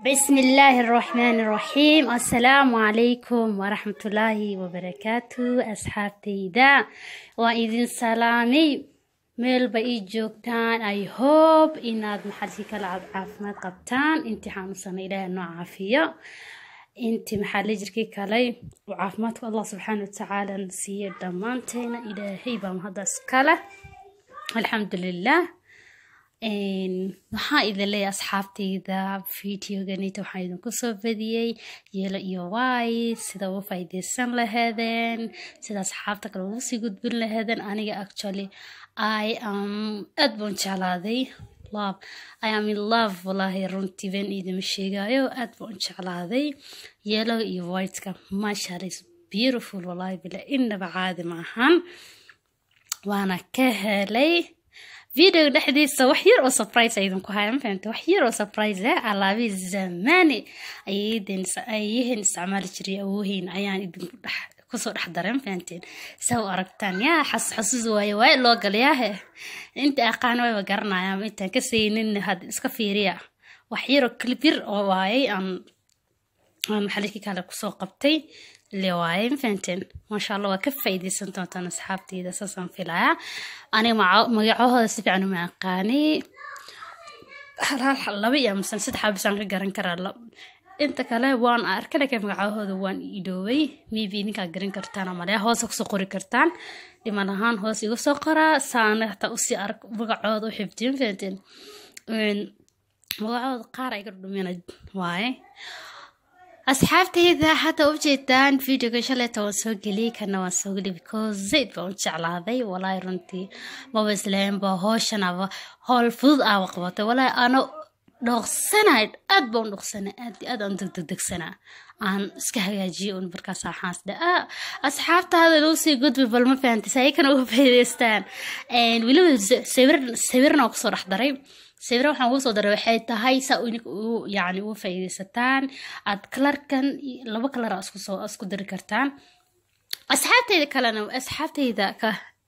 بسم الله الرحمن الرحيم السلام عليكم ورحمة الله وبركاته أصحابتيدا وإذن سلامي meel ba ii joogtaan i hope inaad maxalkii kala caafimaad qabtaan intii xanuunsana ilaahay noo caafiyo intii maxaali jirkii kalay uu caafimaadku allah subxaana watacaala na siiye dhammaanteena ilaahay baa mahaddaas kale alxamdulilah waxaa idin leeyahay asxaabtayda videoganita waxaa idinku soo badiyey yeelo iyo waay sida uga faa'iideysan laheedeen sida asxaabta kale ugu sii gudbin laheedeen aniga actually i am aad baan jeclaaday love i am in love wallahi runtii been idima sheegayo aad baan jeclaaday yeelo iyo whiteka mashallah is beautiful wallahi bila inaba caadi ma ahan waana ka helay video dhexdiisa wax yar oo surprise idinku haya ma fahamte wax yar oo surprise eh alaabi zamani ayyihiin isticmaali jiray awoohiin ayaan idinku dhex kusoo dhex daray ma fahamteen saa u aragtaan yaa xas xasuus waaye waaye loo galayaahe inta aqaan wayba garanayaan intaan ka saynin had iska fiiriya wax yaroo clip yar oo waayay aan aan maxaliki kale kusoo qabtay le waaye ma fahamteen maasha allah waa ka faa'iideysan doontaan asxaabteyda saasaan filaya aniga magacahooda si fiican uma aqaani hal hal laba iyo amsan saddex abisaan ka garan karaa inta kale waan arka laakiin magacahooda waan idoobay maybe ninkaa garan kartaan amaleya hoosa kusoo qori kartaan dhiman ahaan hoos iga soo qoraa saana hataa usii arag magacooda u xifdiyo ma fahamteen magacooda qaar ay ka dhumina waaye asxaabtayda hadda u jeedaan videoga shaleeta waan soo geliyay kana waan soo geliyay because zayd baan u jeclaaday walaahi runtii maba islahaynba hooshanaaba howl fudud aaba qabatay walaahi ano dhooqsanay aad baan dhooqsanay aad aad aan degdegdegsanaa aan iska hagaajiyay un markaas waxaas dhe asxaabtaada loo sii gudbi bal ma fahantay si ay kana uga faa'iidaystaan weliba sawir sawirna waa kusoo dhex daray sawira waxaan ugu soo daray waxay tahay saa yani uga faa'iidaysataan aad kalarkan laba kalara isku soo isku dari kartaan asxaabtayda kalena asxaabtayda ka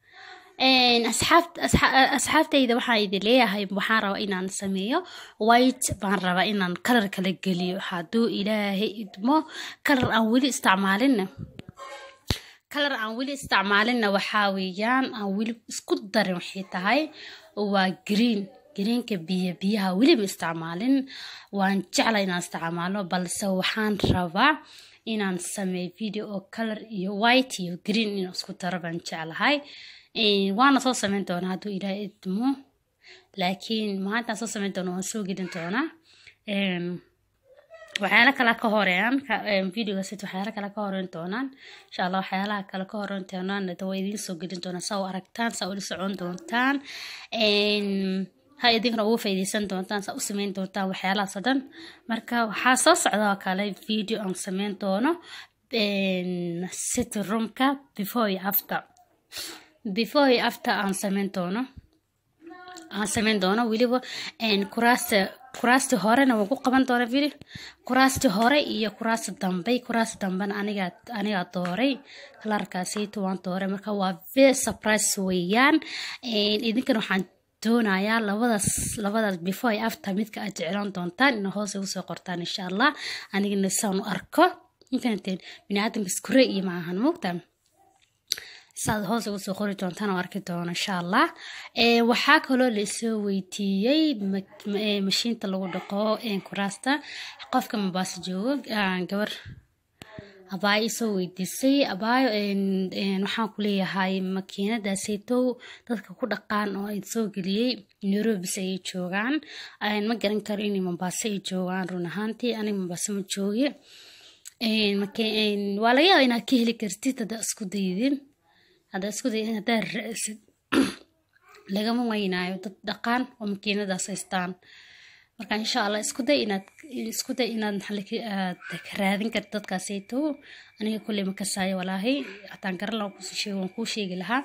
asxaabtayda waxaan idin leeyahay waxaan rabaa inaan sameeyo white baan rabaa inaan kalar kala geliyo hadduu ilaahay idmo kalar aan weli isticmaalinna kalar aan weli isticmaalinna waxaa weeyaan aan weli isku darin waxay tahay waa green greenka biyo biyaha weliba isticmaalin waan jecla inaan isticmaalo balse waxaan rabaa inaan sameeyo video oo color iyo white iyo green inaan isku daro baan jeclahay waana soo sameyn doonaa hadduu ilaahay idmo laakiin maalintaan soo sameyn doona waan soo gelin doonaa waxyaala kale ka horeeyaan videogasit waxyaala kale ka horeyn doonaan insha allah waxyaalaha kale ka horeyn doonaan waa idiin soo gelin doonaa saa u aragtaan saa ula socon doontaan ha idinkana ugu faa'iideysan doontaan saa u sameyn doontaan waxyaalahaas oo dhan marka waxaa soo socda oo kale video aan sameyn doono city roomka before iyo after before iyo after aan sameyn doono aan sameyn doono weliba kuraasta kuraasti horena waan ku qaban doona video kuraasti hore iyo kuraasta dambe kuraasta dambena anigaa anigaa dooray kalarkaasayto waan dooray marka waa very surprise weeyaan idinkana waxaan doonayaa labadaas labadaas before iyo after midka aad jeclaan doontaan ina hoos igu soo qortaan insha allah anigana saan u arko infahanteen biniaadamka iskure iyo maahan moogtaan saad hoos ugu soo qori doontaan oo arki doono insha allah waxaa kaloo laisoo weydiiyey mashiinta lagu dhaqo kuraasta qofka mabaase joogo gabar abaayo isoo weydiisay abaayo waxaan ku leeyahay makiinadaasaytow dadka ku dhaqaan oo ay soo geliyey nairobis ayay joogaan ma garan karo inay mombaaso ay joogaan run ahaantii aniga mombaaso ma joogi waa laga yaaba inaad ka heli kartid haddaa isku daydin haddaa isku daydin haddaa ra'sid lagama weynaayo dad dhaqaan oo makiinadaas haystaan marka insha allah isku day inaad isku day inaad maxaad raadin karta dadkaasaytow aniga kulley ma kasaayo walaahi hataan garan laha kusoo sheego waan kuu sheegi lahaa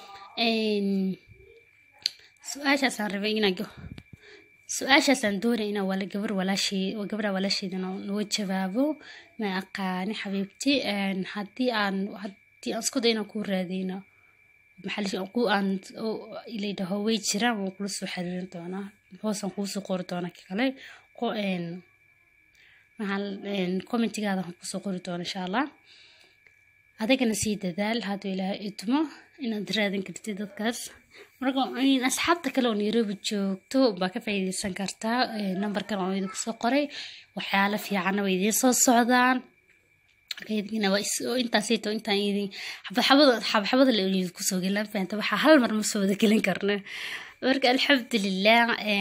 su-aashaasaan rabay inaan su-aashaasaan doonay inaan wala gabar walaashey gabadha walaasheeda noo jawaabo ma aqaani xabiibti haddii aan haddii aan isku day inaan kuu raadiyno maxaa ku aan ilaydaho way jiraan waan kula soo xiriirin doonaa hoosaan kuusoo qori doonaa kale maxaa commentigaada waxaan kusoo qori doona insha allah adigana sii dadaal hadduu ilaahay idmo inaad raadin kartid dadkaas marka asxaabta kale oo nairobi joogto baa ka faa'iideysan kartaa nambarkan oo idinku soo qoray waxyaalo fiicanna way idiin soo socdaan intaasito intaan idin xabxabada xabxabada la idinku soo gelin fahamta waxaa hal mar ma soo wada gelin karna marka alxamdulilah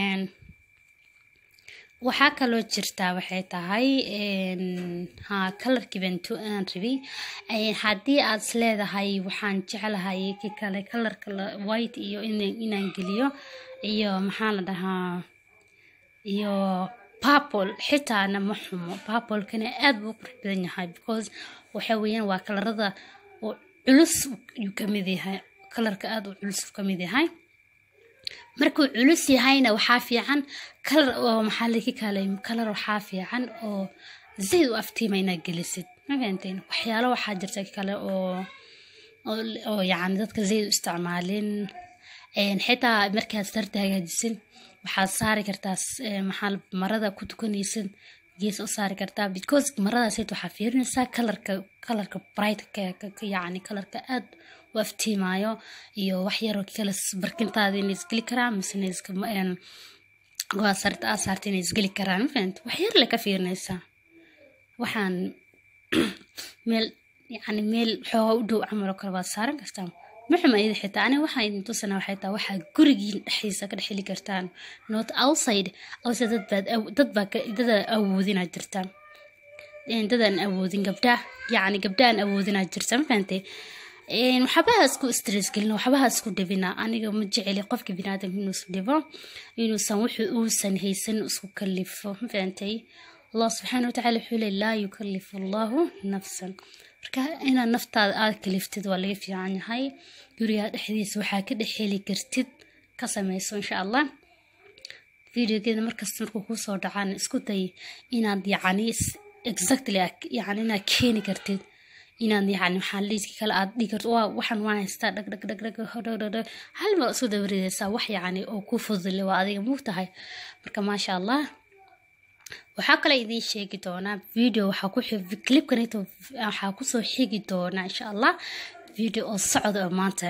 waxaa kaloo jirtaa waxay tahay ha kalarkii bantu aan rabay haddii aad is leedahay waxaan jeclahay ki kale kalarka white iyo inaan geliyo iyo maxaa la dhahaa iyo purple xitaana ma xumo purplekana aad buu qurux badan yahay because waxa weeyaan waa kalarada oo culus yuu kamid yahay kalarka aad u culus kamid yahay markuu culus yahayna waxaa fiican kalar oo maxaa laki kale kalar waxaa fiican oo zayd u aftiima inaad gelisid ma fahanteen waxyaalo waxaa jirta kale oo oo yacni dadka zayd u isticmaalin xitaa markaad sarta hagaajisin waxaad saari kartaa maxaa marada ku tukanaysid gees u saari kartaa because maradaasayt waxaa fiirinaysaa kalarka kalarka brightka yacni kalarka aad u aftiimayo iyo wax yaroo kale barkintaada inay isgeli karaan misena waa sarta aa saarta inay isgeli karaan mafahant wax yar le ka fiirinaysaa waxaan meel yacni meel xoogaa u dhow camal oo kale waad saaran kartaa maxuma iyada xitaa aniga waxaa idin tusana waxay taa waxaa gurigiin dhexdiisa ka dhex heli kartaan not outside outside dad baad dad baa dada awoodinaa jirta dadaan awoodin gabdha yacni gabdhaan awoodinaa jirta ma fahantay waxbaha isku stress gelin waxbaha isku dhibina aniga ma jeceli qofka biniaadamka inuu is dhibo inuusan wuxuu uusan haysan isku kalifo ma fahantay allah subxaana watacaala wuxuu leey laa yukalifu allahu nafsan marka inaad naftaada aada kaliftid waa laga fiican yahay gurigaa dhexdiisa waxaa ka dhex heli kartid ka samayso insha allah videogeeda markasta markuu kusoo dhacaan isku day inaad yacni exactly yani inaad keeni kartid inaad yacni maxaa liiska kale aad dhigi karto waa waxaan waan haystaa dhag dhag dhag dhag dhag dhag dhag hal mar isku dabaridaysaa wax yacni oo ku fudule waa adiga muu tahay marka maasha allah waxaa kale idiin sheegi doonaa video waxaa ku clipkanito waxaa kusoo xigi doonaa insha allah video oo socda oo maanta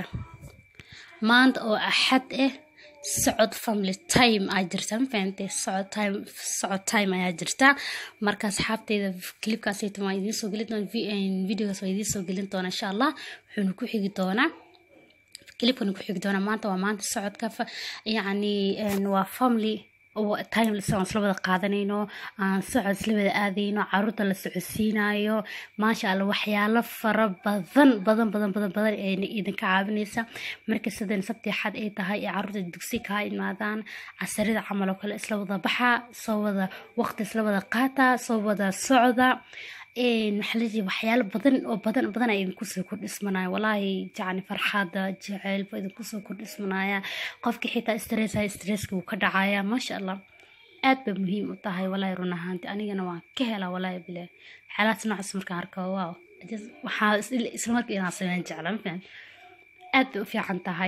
maanta oo axad ah socod family time aa jirta ma fahantay socod time socod time ayaa jirta marka asxaabteyda clipkaasayta waan idiin soo gelin doona videogaas waa idiin soo gelin doona insha allah wuxuuna ku xigi doonaa clipkana ku xigi doonaa maanta waa maanta socodka yacni waa family time aan isla wada qaadanayno aan socod isla wada aadayno caruurta la socodsiinayo maasha allah waxyaalo fara badan badan badan badan badan ee idinka caawinaysa marka sidan sabti xad ay tahay ee caruurta dugsi kaa imaadaan casarida camal oo kale isla wada baxa soo wada waqti isla wada qaata soo wada socda maxaladi waxyaalo badan oo badan badan ay idinkusoo kordhismanaya walaahi jacni farxaada jaceylba idinkusoo kordhismanaya qofkii xitaa stressa stresska wuu ka dhacaya maasha allah aad bay muhiim u tahay walaahi run ahaanti anigana waan ka helaa walaahi bile xaalaads noocaas markaan arko waaw waxaa isla markii inaan sameyn jecla mafaham aad bay u fiican tahay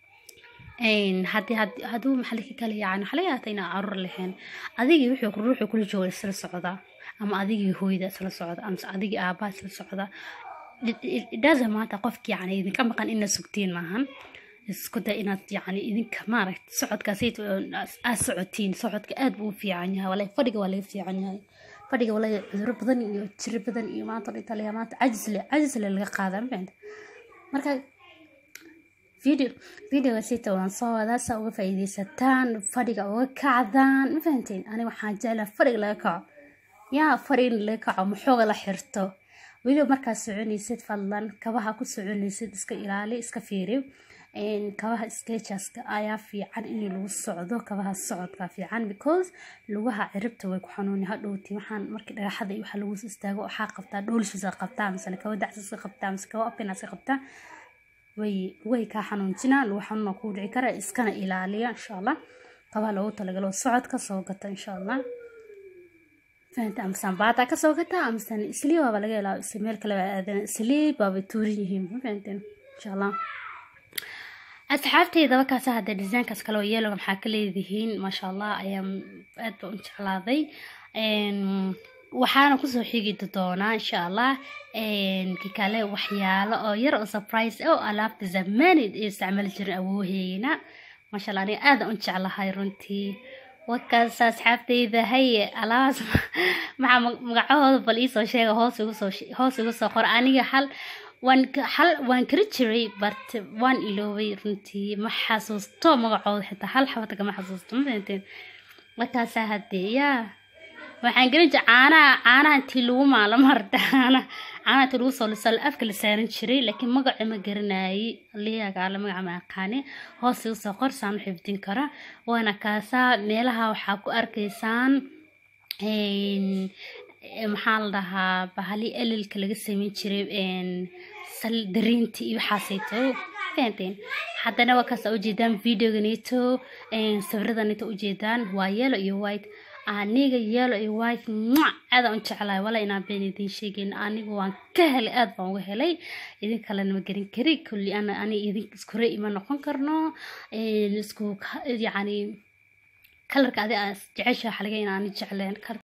haddii hadduu maxalika kale yacni waxaa laga yaata inaa caruur lahayn adigii wuxuu ruuxuu kula jooga isla socdaa ama adigii hooyda isla socda amase adigii aabbaha isla socda dhaasa maanta qofki yacni idinka maqan inaad sugtiin maahan isku day inaad yacni idinka maaragt socodkaasayt aad socotiin socodka aad buu u fiican yahay walahi fadhiga waa laga fiican yahay fadhiga walahi cuduro badan iyo jiro badan iyo maanta dhintaliya maanta cajisle cajisle laga qaada mafahanta marka video videoga sita waan soo wadaa saa uga faa'iidaysataan fadhiga uga kacdaan ma fahanteen aniga waxaan jeclaa fadhiga laga kaco yaa fadhi in laga kaco maxooga la xirto weliba markaad soconaysid fadlan kabaha ku soconaysid iska ilaali iska fiiri kabaha skejaska ayaa fiican in lagu socdo kabaha socodka fiican because lugaha ciribta way ku xanuuni hadhowti waxaan markii dhagaxada waxa lagu istaago waxaa qabtaa dhoolishiisa qabtaa misena kaba dacsiska qabtaa mise kaba opinaska qabtaa way way kaa xanuunjinaa lagu xanuuna kuu dhici kara iskana ilaaliya insha allah kabaha loogu talagalo socodka soo gata insha allah fahanta amasaan baata kasoo gata amasaan islii baaba laga helaa isla meel kale baa aadan islii baaba tuurin yihiin ma fahanteen insha allah asxaabteyda markaas hadda desaynkaas kale oo yeeloga maxaa ka leedihiin maasha allah ayaa aad ba u jeclaaday waxaana kusoo xigi doonaa insha allah kikale waxyaalo oo yar oo surprise oo alaabta zamaanid ee isticmaali jirin awooheyna maasha allah aniga aada u jeclahay runtii wakaas asxaabtayda haye alaabaas maxaa magacahooda bal iisoo sheega hoos igu soo hoos igu soo qor aniga hal waan hal waan kari jiray but waan iloobay runtii ma xasuusto magacooda xitaa hal xabata kama xasuusto ma fahanteen markaasaa haddee yaa waxaan gelin jiray caanaha caanaha intii lagu maalamo harta caana caanaha intii lagu soo lisal afka la saaran jiray laakiin magaca ma garanayay liyagaala magaca ma aqaani hoos igu soo qor saan u xifdin kara waana kaasaa meelaha waxaa ku arkaysaan maxaa la dhahaa bahali elilka laga sameyn jiray sal dariinta iyo waxaasayto fahanteen haddana waa kaas ujeedaan videoganito sawiradanito ujeedaan waa yellow iyo white aniga yellow iyo white aada u jeclahay wala inaan been idiin sheegeyn anigu waan ka helay aada baan uga helay idin kalena ma garin kari kulli ana ani idin iskure ima noqon karno isku yacni kalarka adi aa jecesha waxa laga in aan jecleen